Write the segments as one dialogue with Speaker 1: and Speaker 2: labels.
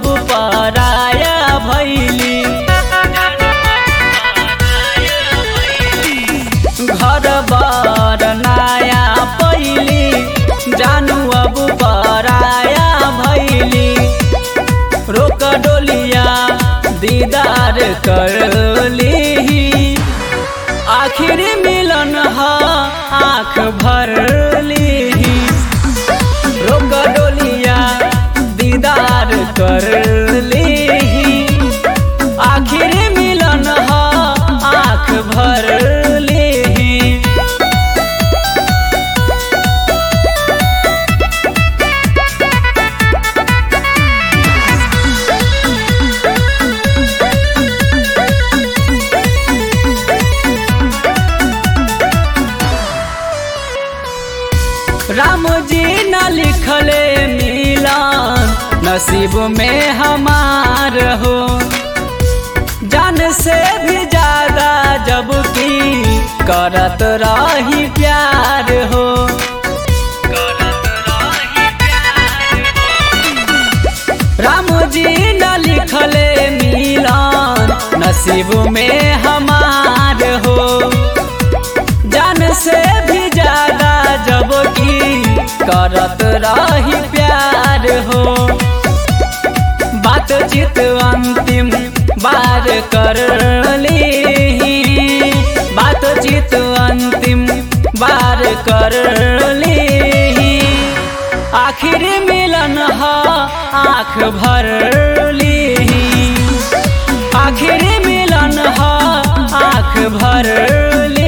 Speaker 1: अब पराया भैली घर बार नया पैली जानू अब पराया भैली रोक डोलिया दीदार कर ली आखिर मिलन हा आँख भर ली रोक डोलिया दीदार कर ली आखिर मिलन हा आँख भर ली राम जी न लिखले मिलन नसीब में हमार हो जान से भी ज्यादा जब की करत रही प्यार हो राम जी न लिखले मिलन नसीब में हमार हो जान से भी ज्यादा जब की करत रही प्यार हो बातचीत अंतिम बार कर ली बातचीत अंतिम बार कर ली आखिर मिलन हा आँख भर ली आखिर मिलन हा आँख भर ली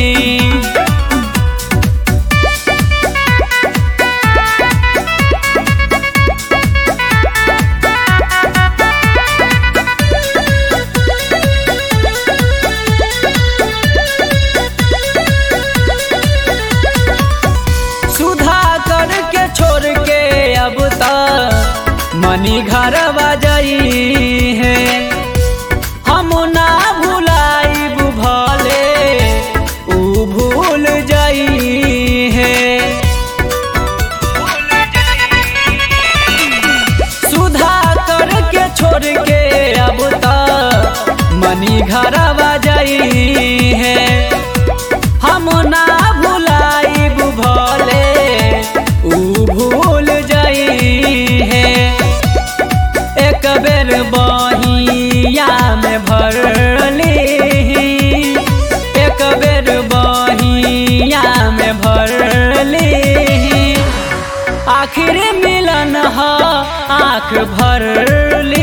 Speaker 1: सुधा करके छोड़ के अब तक मनी घर बजाई है हम ना भुलाइब भले ऊ भूल जाई है सुधा करके छोड़ के अब तक मनी घर बजाई है हम ना भुलाइब भले ऊ भूल जाई है एक बेर बहिया में भर ली एक बेर बहिया में भर ली आखिर मिलन हा आँख भर ली